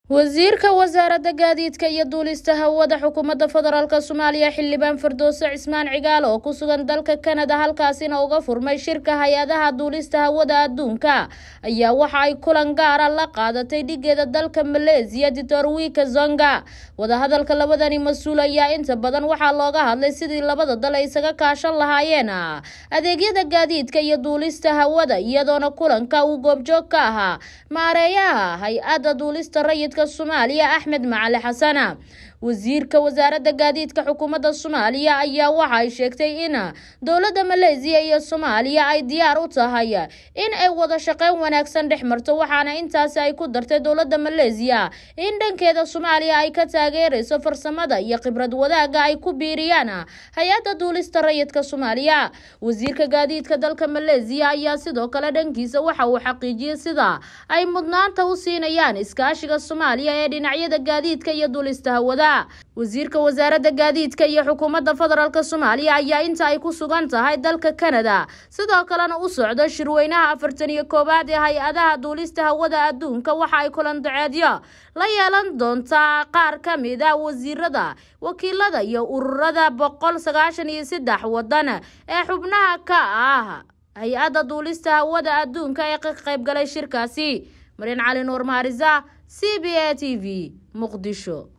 wasiirka wasaaradda gaadiidka iyo duulista hawada xukuumadda federaalk soomaaliya xildhibaan firdowse cismaan cigaalo oo ku sugan dalka kanada halkaasina uga furmay shirka hay-adaha duulista hawada adduunka ayaa waxa ay kulan gaara la qaadatay dhigeeda dalka maleesiya ditor wiika zonga wadahadalka labadani mas-uul ayaa inta badan waxaa looga hadlay sidii labada dal ay isaga kaashan lahaayeen adeegyada gaadiidka iyo duulista hawada iyadoona kulanka uu goobjoog ka ahaa maareeyaha hay-adda duulista rayidka soomaaliya axmed macali xasana wasiirka wasaaradda gaadiidka xukuumadda soomaaliya ayaa waxa ay sheegtay in dowladda maleesiya iyo soomaaliya ay diyaar u tahay in ay wada shaqeyn wanaagsan dhex marto waxaana intaasi ay ku dartay dowladda maleesiya in dhankeeda soomaaliya ay ka taageerayso farsamada iyo khibrad wadaaga ay ku biiriyaan hay-adda duulista rayidka soomaaliya wasiirka gaadiidka dalka maleesiya ayaa sidoo kale dhankiisa waxa uu xaqiijiyey sida ay mudnaanta u siinayaan iskaashiga soomaaliya ee dhinacyada gaadiidka iyo duulista hawada wasiirka wasaaradda gaadiidka iyo xukuumadda federaalk soomaaliya ayaa inta ay ku sugan tahay dalka kanada sidoo kalena u socdo shirweynaha afartan iyo koowaad ee hay-adaha duulista hawada adduunka waxa ay kulandaceedyo la yeelan doontaa qaar ka mid a wasiirada wakiilada iyo ururada boqol sagaashan iyo saddex wadan ee xubnaha ka ah hay-adda duulista hawada adduunka ee ka qaybgalay shirkaasi mariin cali nuur maarisa c b a t v muqdisho